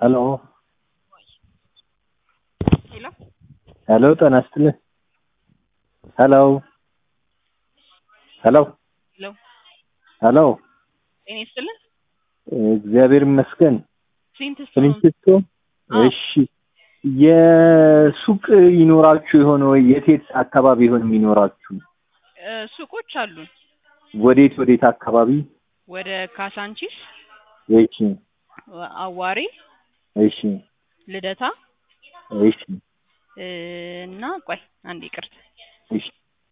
ሄሎ ሄሎ ሄሎ ጤና ይስጥልኝ። ሄሎ ሄሎ ሄሎ ሄሎ ጤና ይስጥልን። እግዚአብሔር ይመስገን። ስንት ስቶን ፍሪንሲስኮ አዎ። እሺ፣ የሱቅ ይኖራችሁ የሆነ ወይ የት የት አካባቢ ይሆን የሚኖራችሁ? እ፣ ሱቆች አሉን ወዴት ወዴት አካባቢ? ወደ ካሳንቺስ፣ እሺ አዋሪ፣ እሺ ልደታ እሺ እ፣ እና ቆይ አንድ ይቅርታ እሺ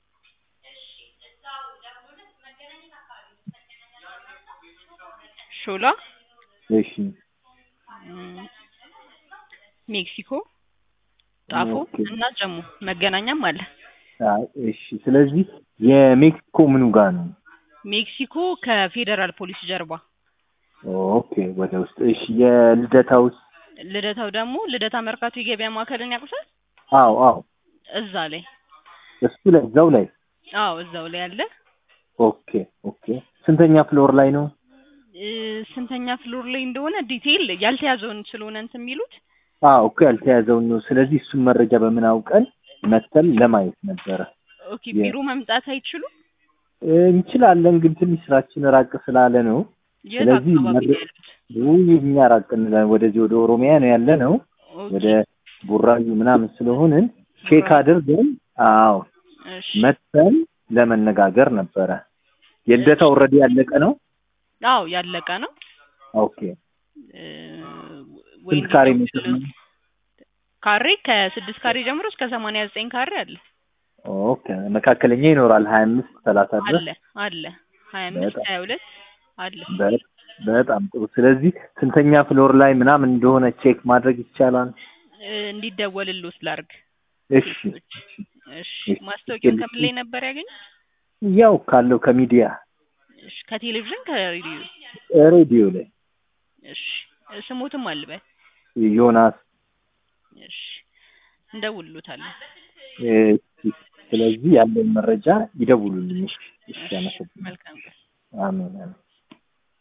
ሾላ እሺ እም፣ ሜክሲኮ፣ ጣፎ ኦኬ። እና ጀሞ መገናኛም አለ። አይ፣ እሺ። ስለዚህ የሜክሲኮ ምኑ ጋር ነው? ሜክሲኮ ከፌዴራል ፖሊስ ጀርባ፣ ኦኬ፣ ወደ ውስጥ። እሺ፣ የልደታውስ? ልደታው ደግሞ ልደታ መርካቶ የገበያ ማዕከልን ያውቁታል? አዎ አዎ፣ እዛ ላይ እሱ ላይ እዛው ላይ። አዎ እዛው ላይ አለ። ኦኬ ኦኬ። ስንተኛ ፍሎር ላይ ነው? እ፣ ስንተኛ ፍሎር ላይ እንደሆነ ዲቴይል ያልተያዘውን ስለሆነ እንትን የሚሉት አዎ እኮ ያልተያዘውን ነው። ስለዚህ እሱን መረጃ በምን አውቀን መተን ለማየት ነበረ። ኦኬ የ- ቢሮ መምጣት አይችሉም? እ፣ እንችላለን፣ ግን ትንሽ ስራችን ራቅ ስላለ ነው። የት ስለዚህ አካባቢ መረ- ነው ያሉት? ውይ እኛ ራቅ እንላለን። ወደዚህ ወደ ኦሮሚያ ነው ያለ ነው። ኦኬ፣ ወደ ቡራዩ ምናምን ስለሆንን ቼክ ቡራዩ። አድርገን አዎ እሺ። መተን ለመነጋገር ነበረ። የልደታ ኦልሬዲ ያለቀ ነው። አዎ ያለቀ ነው። ኦኬ እ፣ ወይ ስንት ካሬ እንዲደውሉ ሜትር ነው? ካሬ ከስድስት ካሬ ጀምሮ እስከ ሰማንያ ዘጠኝ ካሬ አለ ኦኬ መካከለኛ ይኖራል ሀያ አምስት ሰላሳ ድረስ አለ አለ ሀያ አምስት በጣም ሀያ ሁለት አለ በ- በጣም ጥሩ። ስለዚህ ስንተኛ ፍሎር ላይ ምናምን እንደሆነ ቼክ ማድረግ ይቻላል። እ፣ እንዲደወልልዎት ላድርግ። እሺ እሺ እሺ። ማስታወቂያውን ከምን ላይ ነበር ያገኙት? ያው ካለው ከሚዲያ እሺ ከቴሌቪዥን ከሬዲዮ? ሬዲዮ ላይ እሺ ስሞትም አልበል። ዮናስ እሺ እንደውልሎታለን። እ፣ ስለዚህ ያለውን መረጃ ይደውሉልኝ። እሺ እሺ፣ እሺ አመሰግናለሁ። መልካም ቀን። አሜን አሜን።